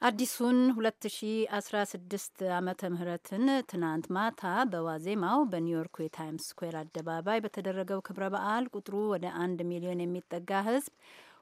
አዲሱን 2016 ዓመተ ምህረትን ትናንት ማታ በዋዜማው በኒውዮርኩ የታይምስ ስኩዌር አደባባይ በተደረገው ክብረ በዓል ቁጥሩ ወደ አንድ ሚሊዮን የሚጠጋ ሕዝብ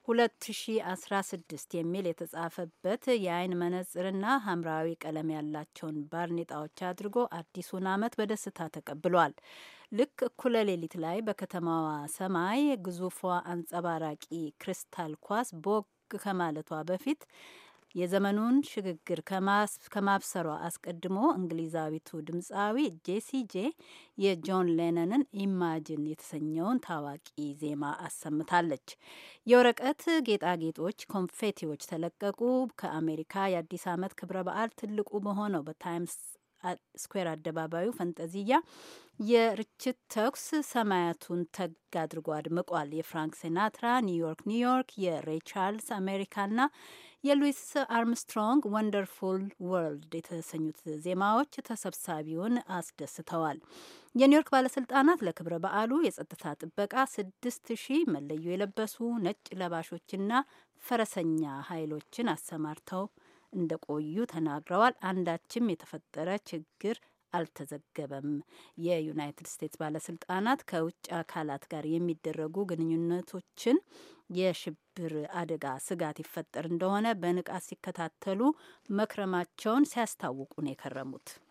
2016 የሚል የተጻፈበት የአይን መነጽርና ሐምራዊ ቀለም ያላቸውን ባርኔጣዎች አድርጎ አዲሱን ዓመት በደስታ ተቀብሏል። ልክ እኩለ ሌሊት ላይ በከተማዋ ሰማይ ግዙፏ አንጸባራቂ ክሪስታል ኳስ ቦግ ከማለቷ በፊት የዘመኑን ሽግግር ከማብሰሯ አስቀድሞ እንግሊዛዊቱ ድምፃዊ ጄሲ ጄ የጆን ሌነንን ኢማጅን የተሰኘውን ታዋቂ ዜማ አሰምታለች። የወረቀት ጌጣጌጦች፣ ኮንፌቲዎች ተለቀቁ። ከአሜሪካ የአዲስ ዓመት ክብረ በዓል ትልቁ በሆነው በታይምስ ስኩዌር አደባባዩ ፈንጠዚያ የርችት ተኩስ ሰማያቱን ተግ አድርጎ አድምቋል። የፍራንክ ሲናትራ ኒውዮርክ ኒውዮርክ፣ የሬይ ቻርልስ አሜሪካና የሉዊስ አርምስትሮንግ ወንደርፉል ወርልድ የተሰኙት ዜማዎች ተሰብሳቢውን አስደስተዋል። የኒውዮርክ ባለስልጣናት ለክብረ በዓሉ የጸጥታ ጥበቃ ስድስት ሺህ መለዮ የለበሱ ነጭ ለባሾችና ፈረሰኛ ኃይሎችን አሰማርተው እንደቆዩ ተናግረዋል። አንዳችም የተፈጠረ ችግር አልተዘገበም። የዩናይትድ ስቴትስ ባለስልጣናት ከውጭ አካላት ጋር የሚደረጉ ግንኙነቶችን የሽብር አደጋ ስጋት ይፈጠር እንደሆነ በንቃት ሲከታተሉ መክረማቸውን ሲያስታውቁ ነው የከረሙት።